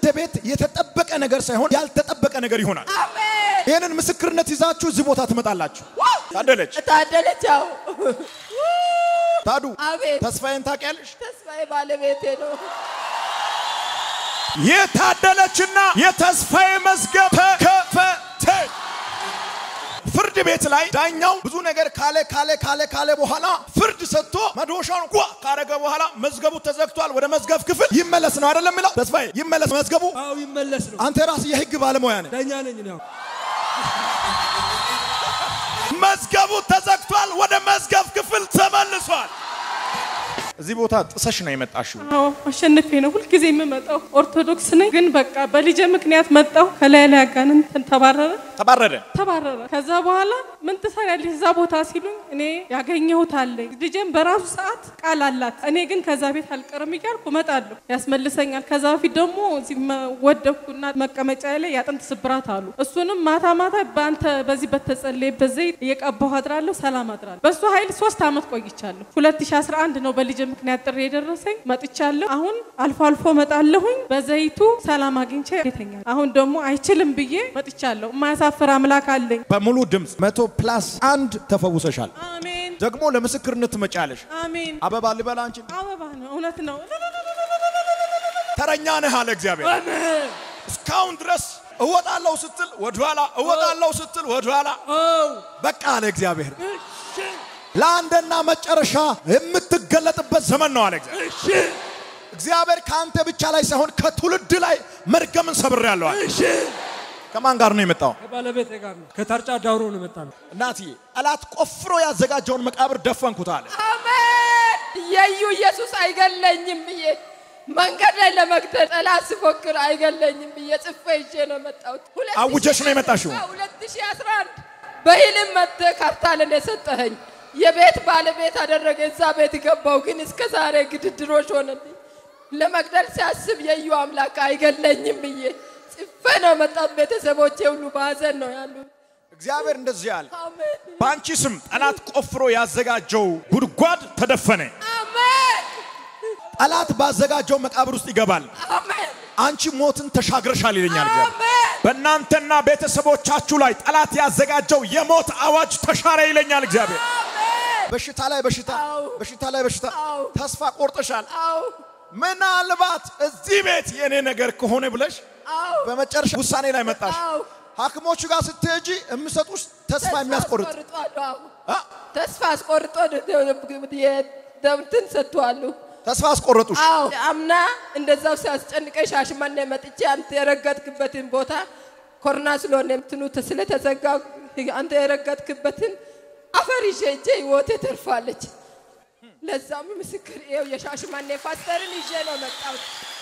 ቤት የተጠበቀ ነገር ሳይሆን ያልተጠበቀ ነገር ይሆናል። አሜን። ይህንን ምስክርነት ይዛችሁ እዚህ ቦታ ትመጣላችሁ። ታደለች ታደለች ያው ታዱ አቤት ተስፋዬን ታውቂያለሽ? ተስፋዬ ባለቤቴ ነው። የታደለችና የተስፋዬ መዝገብ ተከፈተ። ፍርድ ቤት ላይ ዳኛው ብዙ ነገር ካለ ካለ ካለ ካለ በኋላ ፍርድ ሰጥቶ መዶሻውን ጓ ካረገ በኋላ መዝገቡ ተዘግቷል። ወደ መዝገብ ክፍል ይመለስ ነው አይደለም የሚለው ተስፋዬ ይመለስ መዝገቡ። አዎ ይመለስ ነው። አንተ ራስህ የህግ ባለሙያ ነህ። ዳኛ ነኝ ነው። መዝገቡ ተዘግቷል። ወደ መዝገብ ክፍል ተመልሷል። እዚህ ቦታ ጥሰሽ ነው የመጣሽው። አዎ አሸንፌ ነው ሁልጊዜ የምመጣው። ኦርቶዶክስ ነኝ፣ ግን በቃ በልጄ ምክንያት መጣሁ። ከላይ ላይ አጋንንት ተባረረ ተባረረ። ተባረረ። ከዛ በኋላ ምን ትሰሪያለሽ እዛ ቦታ ሲሉኝ እኔ ያገኘሁት አለኝ። ልጄም በራሱ ሰዓት ቃል አላት። እኔ ግን ከዛ ቤት አልቀርም እያልኩ እመጣለሁ፣ ያስመልሰኛል። ከዛ በፊት ደግሞ እዚህ መ- ወደኩና መቀመጫ ላይ ያጥንት ስብራት አሉ። እሱንም ማታ ማታ በአንተ በዚህ በተጸለየበት ዘይት እየቀባሁ አድራለሁ፣ ሰላም አድራለሁ። በእሱ ኃይል ሶስት ዓመት ቆይቻለሁ። 2011 ነው በልጄ ምክንያት ጥሪ የደረሰኝ መጥቻለሁ። አሁን አልፎ አልፎ መጣለሁኝ። በዘይቱ ሰላም አግኝቼ ይተኛል። አሁን ደግሞ አይችልም ብዬ መጥቻለሁ። የማያሳፍር አምላክ አለኝ። በሙሉ ድምፅ መቶ ፕላስ አንድ ተፈውሰሻል። አሜን ደግሞ ለምስክርነት ትመጫለሽ። አሜን። አበባ ልበላ አንቺ አበባ ነው፣ እውነት ነው። ተረኛ ነህ አለ እግዚአብሔር። እስካሁን ድረስ እወጣለሁ ስትል ወደኋላ፣ እወጣለሁ ስትል ወደኋላ፣ አዎ በቃ አለ እግዚአብሔር። ለአንድና መጨረሻ የምትገለጥበት ዘመን ነው አለ እግዚአብሔር። እሺ እግዚአብሔር ከአንተ ብቻ ላይ ሳይሆን ከትውልድ ላይ መርገምን ሰብሬያለሁ አለ። እሺ። ከማን ጋር ነው የመጣው? ከባለቤቴ ጋር ነው። ከታርጫ ዳውሮ ነው የመጣ ነው። እናትዬ ጠላት ቆፍሮ ያዘጋጀውን መቃብር ደፈንኩት አለ። አሜን። የዩ ኢየሱስ አይገለኝም ብዬ መንገድ ላይ ለመግደል ጠላት ሲፎክር አይገለኝም ብዬ ጽፌ ይዤ ነው የመጣሁት። ሁለት አውጀሽ ነው ሺህ የመጣሽው? አዎ፣ 2011 በህልም መጥተህ ካርታል እንደሰጠኸኝ የቤት ባለቤት አደረገ። እዛ ቤት ገባው፣ ግን እስከ ዛሬ ግድድሮች ሆነልኝ። ለመግደል ሲያስብ የዩ አምላክ አይገለኝም ብዬ ጽፌ ነው የመጣሁት። ቤተሰቦቼ ሁሉ በሀዘን ነው ያሉት። እግዚአብሔር እንደዚህ አለ። አሜን በአንቺ ስም ጠላት ቆፍሮ ያዘጋጀው ጉድጓድ ተደፈነ። አሜን ጠላት ባዘጋጀው መቃብር ውስጥ ይገባል። አሜን አንቺ ሞትን ተሻግረሻል ይለኛል እግዚአብሔር። አሜን በእናንተና ቤተሰቦቻችሁ ላይ ጠላት ያዘጋጀው የሞት አዋጅ ተሻረ ይለኛል እግዚአብሔር። በሽታ ላይ በሽታ፣ አዎ። በሽታ ላይ በሽታ፣ አዎ። ተስፋ ቆርጠሻል። አዎ ምናልባት እዚህ ቤት የኔ ነገር ከሆነ ብለሽ አዎ በመጨረሻ ውሳኔ ላይ መጣሽ። አዎ ሐኪሞቹ ጋር ስትሄጂ የሚሰጡሽ ተስፋ የሚያስቆርጥ አስቆርጧል። አዎ አ? ተስፋ አስቆርጦ የደምትን ሰጥቷሉ። ተስፋ አስቆረጡሽ። አዎ አምና እንደዛው ሲያስጨንቀኝ ሻሽመኔ መጥቼ አንተ የረገጥክበትን ቦታ ኮሮና ስለሆነ እንትኑ ስለተዘጋ አንተ የረገጥክበትን አፈር ይዤ እጄ ህይወቴ ተርፋለች። ለዛም ምስክር ይኸው የሻሽመኔ ፓስተርን ይዤ ነው መጣሁት።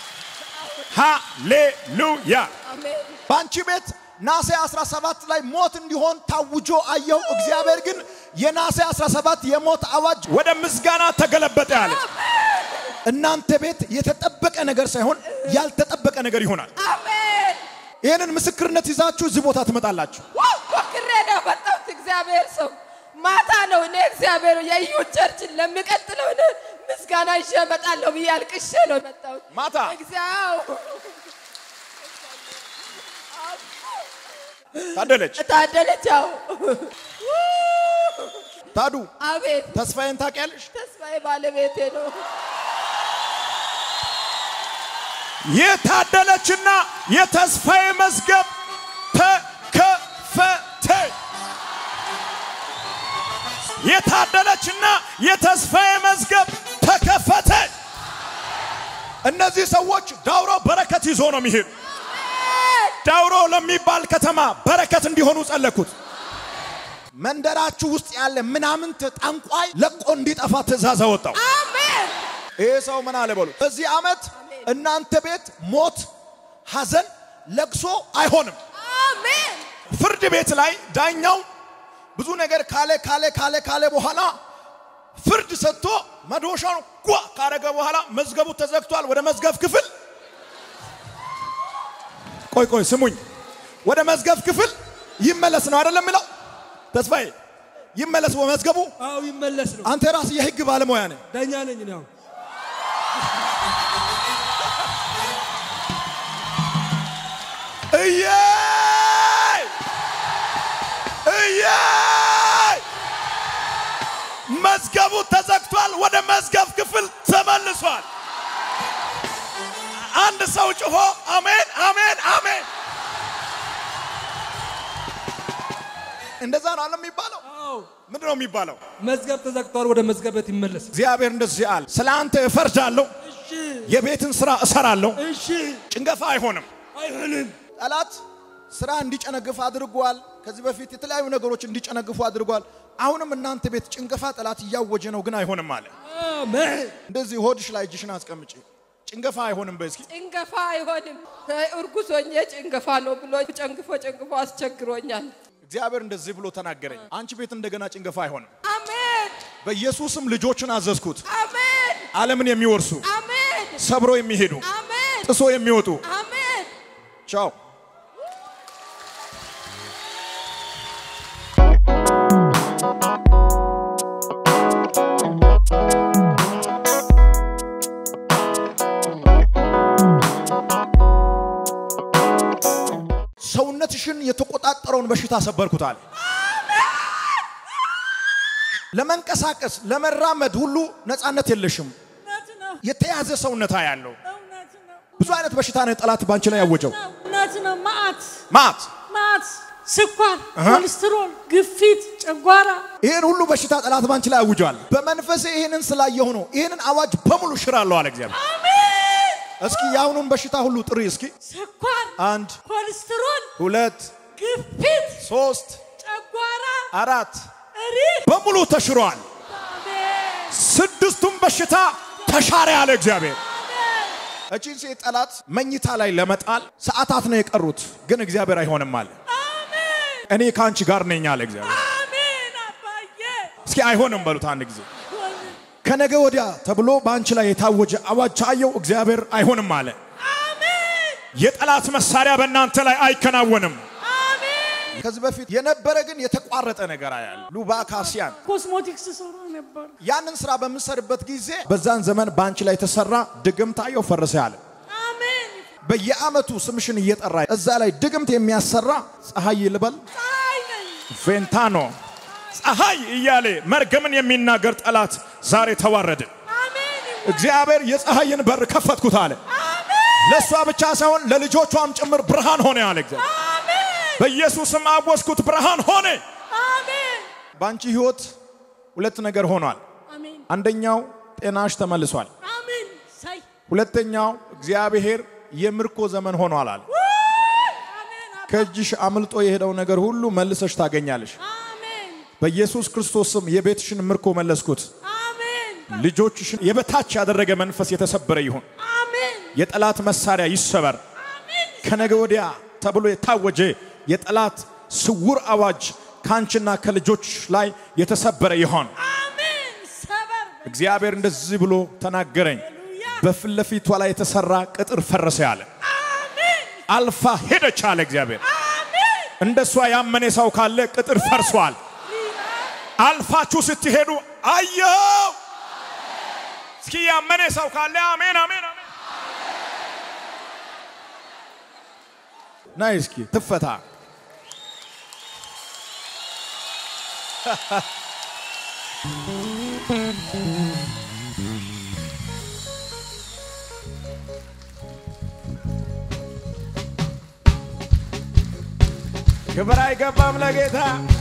ሃሌሉያ። አሜን በአንቺ ቤት ናሴ 17 ላይ ሞት እንዲሆን ታውጆ አየሁ። እግዚአብሔር ግን የናሴ 17 የሞት አዋጅ ወደ ምስጋና ተገለበጠ ያለ እናንተ ቤት የተጠበቀ ነገር ሳይሆን ያልተጠበቀ ነገር ይሆናል። አሜን ይህንን ምስክርነት ይዛችሁ እዚህ ቦታ ትመጣላችሁ። ዋው ሞክሬ ነው መጣሁት። እግዚአብሔር ሰው ማታ ነው እኔ እግዚአብሔር የዩ ቸርችን ለሚቀጥለው እኔ ምስጋና ይዤ እመጣለሁ ብዬ አልቅሼ ነው የመጣሁት። ማታ እግዚአብሔር ታደለች ታደለች። ያው ታዱ አቤት ተስፋዬን ታውቂያለሽ? ተስፋዬ ባለቤቴ ነው። የታደለችና የተስፋዬ መዝገብ ተከፈተ። የታደለችና የተስፋዬ መዝገብ ተከፈተ። እነዚህ ሰዎች ዳውሮ በረከት ይዞ ነው የሚሄዱ። ዳውሮ ለሚባል ከተማ በረከት እንዲሆኑ ጸለኩት። መንደራችሁ ውስጥ ያለ ምናምንት ጠንቋይ ለቆ እንዲጠፋ ትእዛዝ አወጣው። አሜን ይሄ ሰው ምን አለ በሉ። በዚህ ዓመት እናንተ ቤት ሞት፣ ሐዘን፣ ለቅሶ አይሆንም። አሜን ፍርድ ቤት ላይ ዳኛው ብዙ ነገር ካለ ካለ ካለ ካለ በኋላ ፍርድ ሰጥቶ መዶሻን ጓ ካረገ በኋላ መዝገቡ ተዘግቷል። ወደ መዝገብ ክፍል ቆይ ቆይ ስሙኝ፣ ወደ መዝገብ ክፍል ይመለስ ነው አይደለም የሚለው ተስፋዬ፣ ይመለስ መዝገቡ። አዎ ይመለስ ነው። አንተ ራስህ የህግ ባለሙያ ነህ። ዳኛ ነኝ ነው። እየይ እየይ መዝገቡ ተዘግቷል፣ ወደ መዝገብ ክፍል ተመልሷል። አንድ ሰው ጮሆ አሜን አሜን አሜን። እንደዛ ነው አለ የሚባለው። አዎ ምንድን ነው የሚባለው? መዝገብ ተዘግቷል፣ ወደ መዝገብ ቤት ይመለስ። እግዚአብሔር እንደዚህ አለ፣ ስለ አንተ እፈርዳለሁ፣ እሺ የቤትን ስራ እሰራለሁ፣ እሺ፣ ጭንገፋ አይሆንም። አይሆንም። ጠላት ስራ እንዲጨነግፍ አድርጓል። ከዚህ በፊት የተለያዩ ነገሮች እንዲጨነግፉ አድርጓል። አሁንም እናንተ ቤት ጭንገፋ ጠላት እያወጀ ነው፣ ግን አይሆንም አለ። አሜን። እንደዚህ ሆድሽ ላይ እጅሽን አስቀምጪ። ጭንገፋ አይሆንም በይ እስኪ። ጭንገፋ አይሆንም። እርጉዝ ሆኜ ጭንገፋ ነው ብሎ ጨንግፎ ጨንግፎ አስቸግሮኛል። እግዚአብሔር እንደዚህ ብሎ ተናገረኝ። አንቺ ቤት እንደገና ጭንገፋ አይሆንም። አሜን በኢየሱስም ልጆችን አዘዝኩት፣ አሜን ዓለምን የሚወርሱ አሜን ሰብሮ የሚሄዱ አሜን ጥሶ የሚወጡ አሜን። ቻው። ሰውነትሽን የተቆጣጠረውን በሽታ ሰበርኩታል። ለመንቀሳቀስ ለመራመድ ሁሉ ነፃነት የለሽም። እውነት ነው። የተያዘ ሰውነታ ያለው እውነት ነው። ብዙ አይነት በሽታ ነው ጠላት ባንቺ ላይ ያወጀው። እውነት ነው። ማአት ማት ማአት፣ ስኳር፣ አሃ። ኮሌስትሮል፣ ግፊት፣ ጨጓራ ይህን ሁሉ በሽታ ጠላት ባንቺ ላይ አውጇል። በመንፈሴ ይህንን ስላየሁ ነው ይህንን አዋጅ በሙሉ ሽራለሁ አለ እግዚአብሔር። አሜን። እስኪ የአሁኑን በሽታ ሁሉ ጥሪ እስኪ። ስኳር፣ አንድ ኮሌስትሮል፣ ሁለት ግፊት፣ ሶስት ጨጓራ፣ አራት እሪህ በሙሉ ተሽሯል። አሜን። ስድስቱም በሽታ ተሻረ ያለ እግዚአብሔር። አሜን። እቺን ሴት ጠላት መኝታ ላይ ለመጣል ሰዓታት ነው የቀሩት፣ ግን እግዚአብሔር አይሆንም አለ። አሜን። እኔ ከአንቺ ጋር ነኝ አለ እግዚአብሔር። አሜን። አባዬ እስኪ አይሆንም በሉት አንድ ጊዜ። ሆነ። ከነገ ወዲያ ተብሎ በአንቺ ላይ የታወጀ አዋጅ አየው፣ እግዚአብሔር አይሆንም አለ። አሜን። የጠላት መሳሪያ በእናንተ ላይ አይከናወንም። አሜን። ከዚህ በፊት የነበረ ግን የተቋረጠ ነገር አያለ ሉባካሲያን ኮስሞቲክስ ሰራ ነበር። ያንን ስራ በምንሰርበት ጊዜ በዛን ዘመን በአንቺ ላይ የተሰራ ድግምት አየው ፈረሰ ያለ አሜን። በየአመቱ ስምሽን እየጠራ እዛ ላይ ድግምት የሚያሰራ ፀሐይ ልበል ፀሐይ ነኝ። ቬንታኖ ፀሐይ እያለ መርገምን የሚናገር ጠላት ዛሬ ተዋረደ። አሜን። እግዚአብሔር የፀሐይን በር ከፈትኩት አለ። አሜን። ለእሷ ብቻ ሳይሆን ለልጆቿም ጭምር ብርሃን ሆነ አለ እግዚአብሔር። አሜን። በኢየሱስም አወስኩት ብርሃን ሆነ። አሜን። በአንቺ ህይወት ሁለት ነገር ሆኗል። አሜን። አንደኛው ጤናሽ ተመልሷል። አሜን። ሳይ ሁለተኛው እግዚአብሔር የምርኮ ዘመን ሆኗል አለ። አሜን። ከእጅሽ አምልጦ የሄደው ነገር ሁሉ መልሰሽ ታገኛለሽ። አሜን። በኢየሱስ ክርስቶስም የቤትሽን ምርኮ መለስኩት። አሜን። ልጆችሽን የበታች ያደረገ መንፈስ የተሰበረ ይሁን። አሜን። የጠላት መሳሪያ ይሰበር። አሜን። ከነገ ወዲያ ተብሎ የታወጀ የጠላት ስውር አዋጅ ከአንቺና ከልጆች ላይ የተሰበረ ይሆን። አሜን። ሰበር እግዚአብሔር እንደዚህ ብሎ ተናገረኝ። ሃሌሉያ። በፊት ለፊቷ ላይ የተሰራ ቅጥር ፈረሰ ያለ አሜን። አልፋ ሄደች አለ እግዚአብሔር። አሜን። እንደሷ ያመነ ሰው ካለ ቅጥር ፈርሷል። አልፋችሁ ስትሄዱ አየው። እስኪ ያመነ ሰው ካለ አሜን አሜን አሜን። ናይ እስኪ ትፈታ። ክብር አይገባም ለጌታ።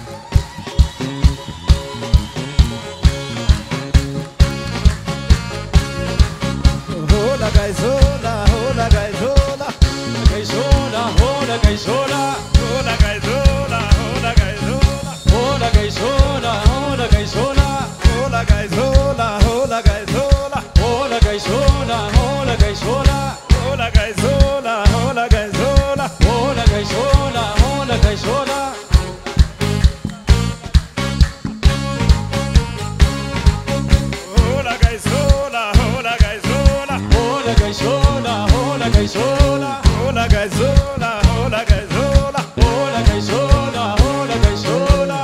ሆላ ጋይዞላ ሆላ ጋይዞላ Gaisola, hola, gaisola, ሆላ ጋይዞላ ሆላ ጋይዞላ hola, gaisola, hola, gaisola, ሆላ ጋይዞላ ሆላ ጋይዞላ hola, gaisola, hola, gaisola, ሆላ ጋይዞላ ሆላ ጋይዞላ hola, gaisola, hola, gaisola. ሆላ ጋይዞላ ሆላ ጋይዞላ Hola, gaisola, hola, gaisola, ሆላ ጋይዞላ ሆላ ጋይዞላ hola, gaisola, hola, gaisola.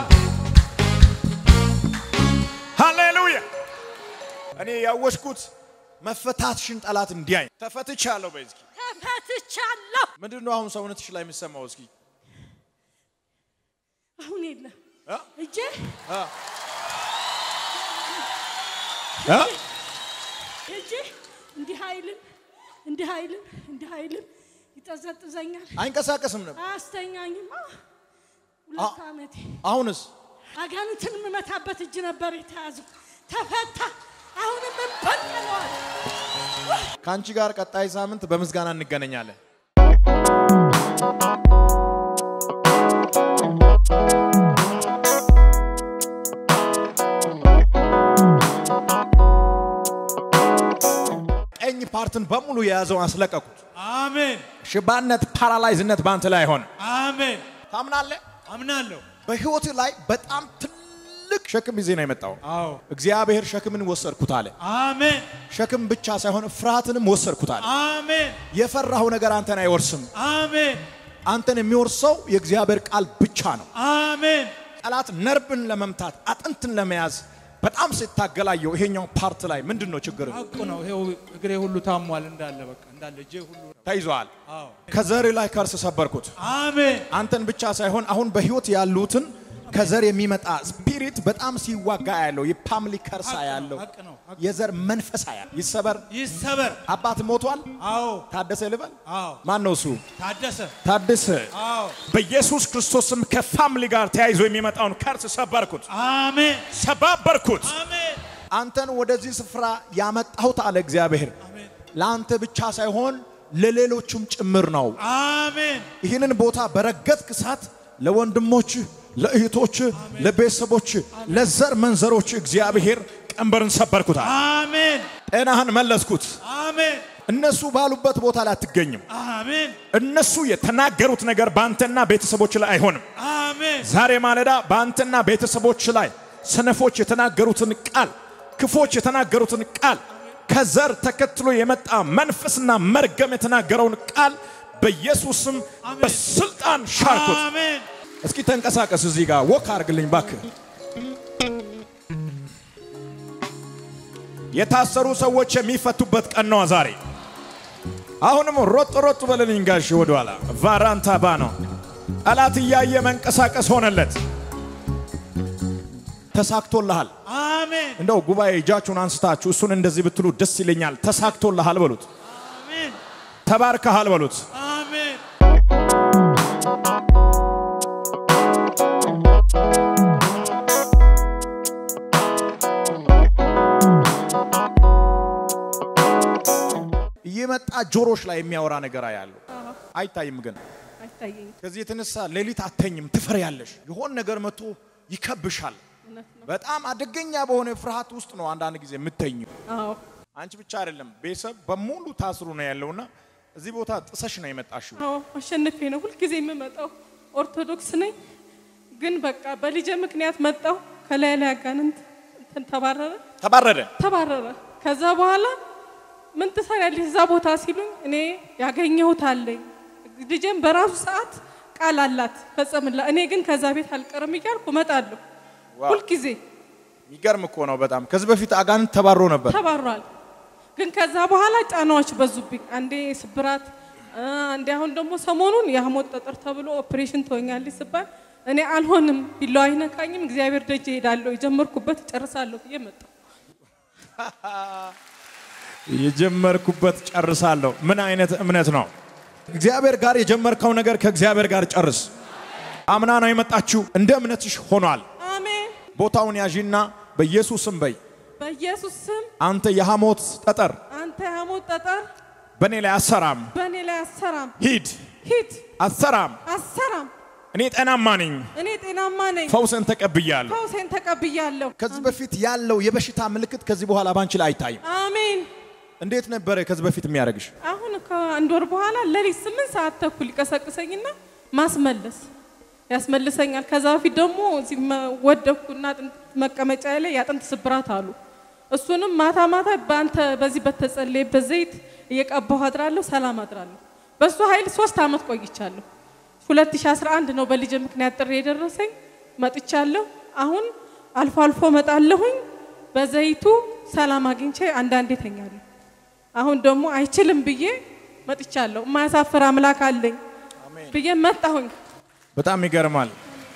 ሃሌሉያ እኔ ያወሽኩት መፈታትሽን ጠላት እንዲያይ ተፈትቻለሁ። በዚህ ፈትቻለሁ። ምንድን ነው አሁን ሰውነትሽ ላይ የሚሰማው? እስኪ አሁን የለም እ? እጄ እ? እ? እጄ እንዲህ አይልም እንዲህ አይልም እንዲህ አይልም ይጠዘጥዘኛል፣ አይንቀሳቀስም ነበር። አያስተኛኝም። አ፣ ሁለት ዓመቴ አሁንስ አጋንንትን የምመታበት እጅ ነበር የተያዘው፣ ተፈታ። አሁንም እንበቀለዋል። ከአንቺ ጋር ቀጣይ ሳምንት በምስጋና እንገናኛለን። ቀኝ ፓርትን በሙሉ የያዘውን አስለቀቁት። አሜን ሽባነት፣ ፓራላይዝነት በአንተ ላይ ሆነ። አሜን ታምናለህ? አምናለሁ። በህይወት ላይ በጣም ትልቅ ሸክም ይዜ ነው የመጣው። አዎ እግዚአብሔር ሸክምን ወሰድኩት አለ። አሜን ሸክም ብቻ ሳይሆን ፍርሃትንም ወሰድኩት አለ። አሜን የፈራኸው ነገር አንተን አይወርስም። አሜን አንተን የሚወርሰው የእግዚአብሔር ቃል ብቻ ነው። አሜን ጠላት ነርብን ለመምታት አጥንትን ለመያዝ በጣም ሲታገላየው ይሄኛው ፓርት ላይ ምንድን ነው ችግር? ሐቁ ነው። ይኸው እግሬ ሁሉ ታሟል እንዳለ በቃ እንዳለ እጄ ሁሉ ተይዘዋል። አዎ ከዘር ላይ ከርስ ሰበርኩት። አሜን አንተን ብቻ ሳይሆን አሁን በህይወት ያሉትን ከዘር የሚመጣ ስፒሪት በጣም ሲዋጋ ያለው የፓምሊ ከርሳ ሐቅ ነው፣ ያለው ሐቅ ነው፣ ሐቅ የዘር መንፈሳ ያለው ይሰበር። ይሰበር። አባት ሞቷል። አዎ ታደሰ ልበል። አዎ ማን ነው እሱ? ታደሰ ታደሰ። አዎ በኢየሱስ ክርስቶስም ከፋምሊ ጋር ተያይዞ የሚመጣውን ከርስ ሰበርኩት፣ አሜን ሰባበርኩት። አሜን አንተን ወደዚህ ስፍራ ያመጣሁት አለ እግዚአብሔር አሜን ለአንተ ብቻ ሳይሆን ለሌሎቹም ጭምር ነው። አሜን ይህንን ቦታ በረገጥክ ሰዓት ለወንድሞች፣ ለእህቶች፣ ለቤተሰቦች፣ ለዘር መንዘሮች እግዚአብሔር ቀንበርን ሰበርኩታል። አሜን ጤናህን መለስኩት። አሜን እነሱ ባሉበት ቦታ ላይ አትገኝም። አሜን እነሱ የተናገሩት ነገር በአንተና ቤተሰቦች ላይ አይሆንም። አሜን ዛሬ ማለዳ በአንተና ቤተሰቦች ላይ ሰነፎች የተናገሩትን ቃል፣ ክፎች የተናገሩትን ቃል፣ ከዘር ተከትሎ የመጣ መንፈስና መርገም የተናገረውን ቃል በኢየሱስም በስልጣን ሻርኩት። አሜን እስኪ ተንቀሳቀስ፣ እዚህ ጋር ወክ አድርግልኝ ባክህ። የታሰሩ ሰዎች የሚፈቱበት ቀን ነው ዛሬ። አሁንም ሮጥ ሮጥ በልልኝ ጋሽ ወደኋላ ቫራንታ ባ ነው። ጠላት እያየ መንቀሳቀስ ሆነለት። ተሳክቶልሃል። አሜን እንደው ጉባኤ እጃችሁን አንስታችሁ እሱን እንደዚህ ብትሉ ደስ ይለኛል። ተሳክቶልሃል በሉት። አሜን ተባርከሃል በሉት። አሜን እየመጣ ጆሮች ላይ የሚያወራ ነገር ያለው አይታይም ግን አይታየኝም። ከዚህ የተነሳ ሌሊት አተኝም፣ ትፈሪያለሽ። የሆን ነገር መጥቶ ይከብሻል። እውነት ነው። በጣም አደገኛ በሆነ ፍርሃት ውስጥ ነው አንዳንድ ጊዜ የምተኙ። አዎ አንቺ ብቻ አይደለም ቤተሰብ በሙሉ ታስሩ ነው ያለውና እዚህ ቦታ ጥሰሽ ነው የመጣሽው። አዎ አሸንፌ ነው ሁልጊዜ የምመጣው። ኦርቶዶክስ ነኝ፣ ግን በቃ በልጄ ምክንያት መጣው። ከላይ ላይ አጋንንት እንትን ተባረረ ተባረረ። ተባረረ። ከዛ በኋላ ምን ትሰሪያለሽ እዛ ቦታ ሲሉኝ እኔ ያገኘሁት አለኝ ልጄም በራሱ ሰዓት ቃል አላት ፈጸምላ። እኔ ግን ከዛ ቤት አልቀርም እያልኩ እመጣለሁ ዋው። ሁልጊዜ የሚገርም እኮ ነው በጣም። ከዚህ በፊት አጋንንት ተባሮ ነበር። ተባሯል። ግን ከዛ በኋላ ጫናዎች በዙብኝ። አንዴ ስብራት፣ አ፣ አንዴ አሁን ደግሞ ሰሞኑን የሐሞት ጠጠር ተብሎ ኦፕሬሽን ትሆኛለች ስባል እኔ አልሆንም፣ ቢላዋ አይነካኝም፣ እግዚአብሔር ደጅ እሄዳለሁ፣ የጀመርኩበት እጨርሳለሁ ብዬ መጣሁ። የጀመርኩበት ጨርሳለሁ። ምን አይነት እምነት ነው? እግዚአብሔር ጋር የጀመርከው ነገር ከእግዚአብሔር ጋር ጨርስ። አምና ነው የመጣችው፣ እንደ እምነትሽ ሆኗል። አሜን። ቦታውን ያዢና በኢየሱስም በይ በኢየሱስ ስም አንተ የሐሞት ጠጠር አንተ የሐሞት ጠጠር በእኔ ላይ አሰራም፣ በእኔ ላይ አሰራም፣ ሂድ ሂድ፣ አሰራም። አሰራም። እኔ ጤናማ ነኝ፣ እኔ ጤናማ ነኝ፣ ፈውስን ተቀብያለሁ። ፈውሴን ተቀብያለሁ። ከዚህ በፊት ያለው የበሽታ ምልክት ከዚህ በኋላ ባንቺ ላይ አይታይም። አሜን። እንዴት ነበረ ከዚህ በፊት የሚያደርግሽ? አሁን ከአንድ ወር በኋላ ሌሊት ስምንት ሰዓት ተኩል ይቀሰቅሰኝና ማስመለስ ያስመልሰኛል። ከዛ በፊት ደግሞ እዚህ መ- ወደኩና አጥንት መቀመጫ ላይ የአጥንት ስብራት አሉ። እሱንም ማታ ማታ በአንተ በዚህ በተጸለየበት ዘይት እየቀባሁ አድራለሁ፣ ሰላም አድራለሁ። በእሱ ኃይል ሶስት ዓመት ቆይቻለሁ። 2011 ነው በልጅ ምክንያት ጥሪ የደረሰኝ መጥቻለሁ። አሁን አልፎ አልፎ መጣለሁኝ። በዘይቱ ሰላም አግኝቼ አንዳንዴ ተኛለሁ። አሁን ደግሞ አይችልም ብዬ መጥቻለሁ። የማያሳፍር አምላክ አለኝ ብዬ መጣሁኝ። በጣም ይገርማል።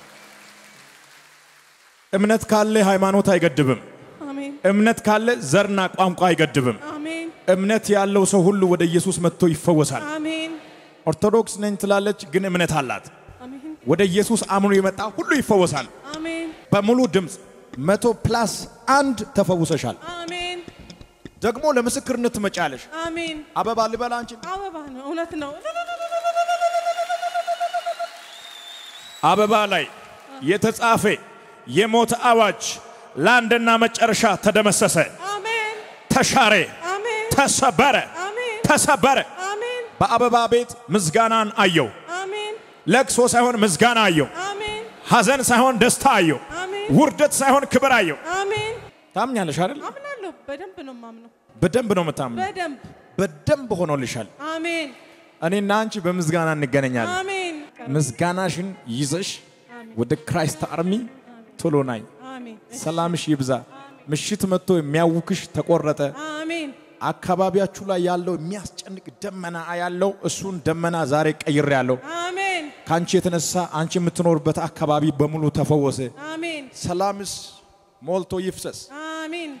እምነት ካለ ሃይማኖት አይገድብም። አሜን እምነት ካለ ዘርና ቋንቋ አይገድብም። አሜን እምነት ያለው ሰው ሁሉ ወደ ኢየሱስ መጥቶ ይፈወሳል። አሜን ኦርቶዶክስ ነኝ ትላለች፣ ግን እምነት አላት። አሜን ወደ ኢየሱስ አምኖ የመጣ ሁሉ ይፈወሳል። አሜን በሙሉ ድምፅ መቶ ፕላስ አንድ ተፈውሰሻል። አሜን ደግሞ ለምስክርነት ትመጫለሽ። አሜን። አበባ ልበላ አንቺን አበባ ነው፣ እውነት ነው። አበባ ላይ የተጻፈ የሞት አዋጅ ለአንድና መጨረሻ ተደመሰሰ፣ አሜን ተሻረ፣ አሜን ተሰበረ፣ አሜን ተሰበረ። አሜን በአበባ ቤት ምስጋናን አየው። አሜን ለቅሶ ሳይሆን ምስጋና አየው። አሜን ሐዘን ሳይሆን ደስታ አየው። አሜን ውርደት ሳይሆን ክብር አየው። አሜን። ታምኛለሽ አይደል? አምናለሁ። በደንብ ነው ማምነው። በደንብ ነው የምታምነው። በደንብ በደንብ ሆኖልሻል። አሜን እኔና አንቺ በምስጋና እንገናኛለን። አሜን ምስጋናሽን ይዘሽ ወደ ክራይስት አርሚ ቶሎ ናይ። አሜን ሰላምሽ ይብዛ። ምሽት መጥቶ የሚያውክሽ ተቆረጠ። አሜን አካባቢያችሁ ላይ ያለው የሚያስጨንቅ ደመና ያለው እሱን ደመና ዛሬ ቀይሬ ያለው አሜን ከአንቺ የተነሳ አንቺ የምትኖርበት አካባቢ በሙሉ ተፈወሰ። አሜን ሰላምስ ሞልቶ ይፍሰስ።